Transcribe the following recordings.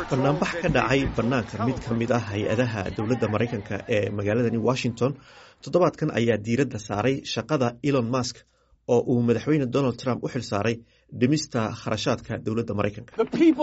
banaanbax ka dhacay bannaanka mid ka mid ah hay-adaha dowladda maraykanka ee magaaladani washington toddobaadkan ayaa diiradda saaray shaqada elon musk oo uu madaxweyne donald trump u xil saaray dhimista kharashaadka dowladda maraykanka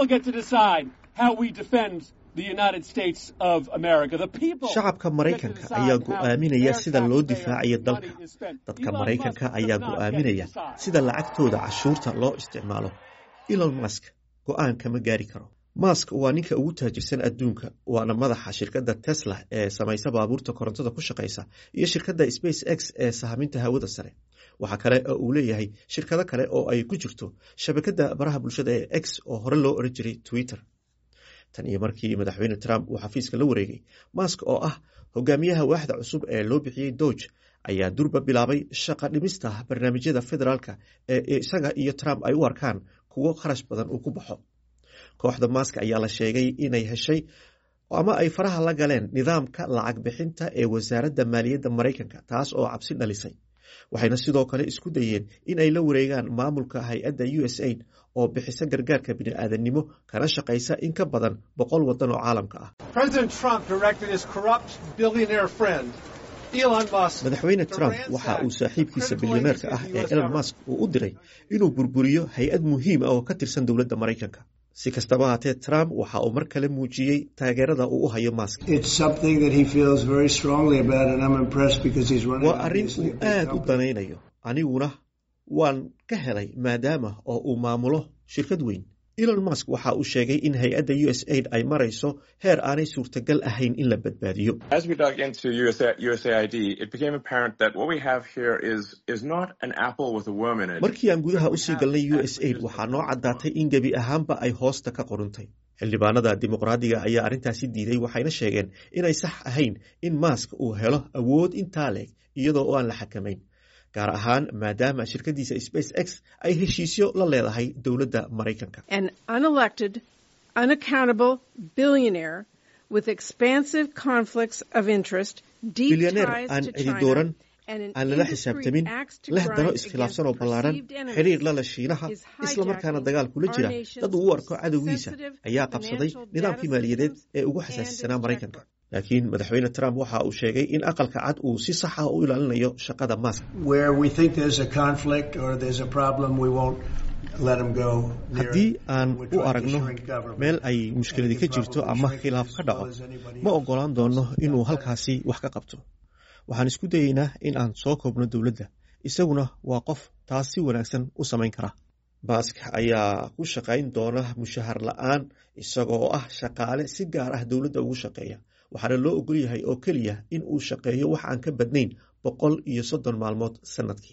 shacabka maraykanka ayaa go'aaminaya sida loo difaacayo dalka dadka maraykanka ayaa go'aaminaya sida lacagtooda cashuurta loo isticmaalo elon musk go'aan kama gaari karo mask waa ninka ugu taajirsan adduunka waana madaxa shirkadda tesla ee samaysa baabuurta korontada ku shaqaysa iyo shirkadda space x ee sahaminta hawada sare waxaa kale oo uu leeyahay shirkado kale oo ay ku jirto shabakadda baraha bulshada ee x oo hore loo oran jiray twitter tan iyo markii madaxweyne trump uu xafiiska la wareegay mask oo ah hogaamiyaha waaxda cusub ee loo bixiyey dooge ayaa durba bilaabay shaqa dhimista barnaamijyada federaalka ee isaga iyo trump ay u arkaan kuwo kharash badan uu ku baxo kooxda mask ayaa la sheegay inay heshay ama ay faraha la galeen nidaamka lacag bixinta ee wasaaradda maaliyadda maraykanka taas oo cabsi dhalisay waxayna sidoo kale isku dayeen in ay la wareegaan maamulka hay-adda u s aid oo bixisa gargaarka bini'aadannimo kana shaqaysa in ka badan boqol waddan oo caalamka ah madaxweyne trump waxa uu saaxiibkiisa bilyaneerka ah ee elon musk uu u diray inuu burburiyo hay-ad muhiim ah oo ka tirsan dowladda maraykanka si kastaba haatee trump waxa uu mar kale muujiyey taageerada uu u hayo mask waa arrin uu aad u danaynayo aniguna waan ka helay maadaama oo uu maamulo shirkad weyn elon musk waxa uu sheegay in hay-adda u s aid ay marayso heer aanay suurtagal ahayn in la badbaadiyo markii aan gudaha usii galnay u s aid waxaa noo caddaatay in gebi ahaanba ay hoosta ka qoruntay xildhibaanada dimuqraadiga ayaa arrintaasi diiday waxayna sheegeen inay sax ahayn in mask uu helo awood intaa leeg iyadoo oo aan la xakamayn gaar ahaan maadaama shirkadiisa space x ay heshiisyo la leedahay dowladda maraykanka bilyaneer aan cidi dooran aan lala xisaabtamin leh dano iskhilaafsan oo ballaaran xiriir lala shiinaha islamarkaana dagaal kula jira dad uu u arko cadowgiisa ayaa qabsaday nidaamkii maaliyadeed ee ugu xasaasisanaa maraykanka laakiin madaxweyne trump waxa uu sheegay in aqalka cad uu si sax ah u ilaalinayo shaqada mask haddii aan u aragno meel ay mushkiladi ka jirto ama khilaaf ka dhaco ma ogolaan doono inuu halkaasi wax ka qabto waxaan isku dayeynaa in aan soo koobno dowladda isaguna waa qof taas si wanaagsan u samayn kara mask ayaa ku shaqayn doona mushahar la-aan isagoo ah shaqaale si gaar ah dowladda ugu shaqeeya waxaana loo ogol yahay oo keliya in uu shaqeeyo wax aan ka badnayn boqol iyo soddon maalmood sannadkii